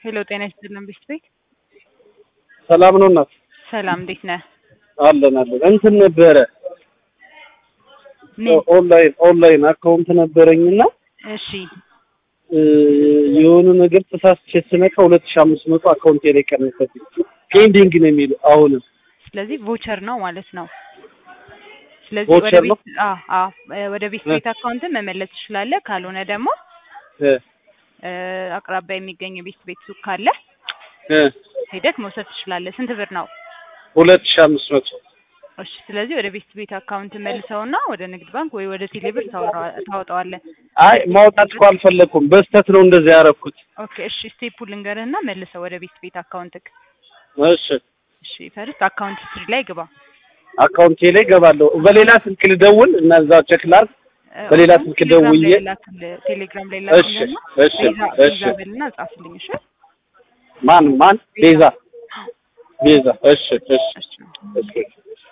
ሄሎ ጤና ይስጥልን ቤት ቤት ሰላም ነው እናት? ሰላም እንዴት ነህ? አለን አለን። እንትን ነበረ ምን? ኦንላይን ኦንላይን አካውንት ነበረኝና እሺ የሆነ ነገር ተሳስቼ ስነካ ሁለት ሺህ አምስት መቶ አካውንቴ ላይ ቀነሰብኝ። ፔንዲንግ ነው የሚለው አሁንም ስለዚህ ቮቸር ነው ማለት ነው። ስለዚህ ቮቸር ወደ ነው? ቤት አ አ ወደ ቤት ቤት አካውንትን መመለስ ትችላለህ። ካልሆነ ደግሞ እ እ አቅራቢያ የሚገኝ የቤት ቤት ሱቅ ካለ እ ሄደህ መውሰድ ትችላለህ። ስንት ብር ነው? ሁለት ሺህ አምስት መቶ እሺ ስለዚህ ወደ ቤት ቤት አካውንት መልሰውና ወደ ንግድ ባንክ ወይ ወደ ቴሌብር ታወራ- ታወጣዋለህ። አይ ማውጣት እኮ አልፈለኩም። በስተት ነው እንደዚህ ያደረኩት። ኦኬ እሺ ስቴፑ ልንገርህና መልሰው ወደ ቤት ቤት አካውንትክ። እሺ እሺ ፈርስት አካውንት ሂስትሪ ላይ ግባ። አካውንቴ ላይ ገባለሁ። በሌላ ስልክ ልደውል እና እዛ ቼክ ላድርግ። እ በሌላ አሁን ስልክ ቴሌግራም ላይ ደውዬ- ላክልህ፣ ቴሌግራም ላይ እሺ ላክልህና እሺ ቤዛ እሺ ቤዛ በልና ጻፍልኝ። እሺ ማን ማን ቤዛ ቤዛ እሺ እሺ እሺ እሺ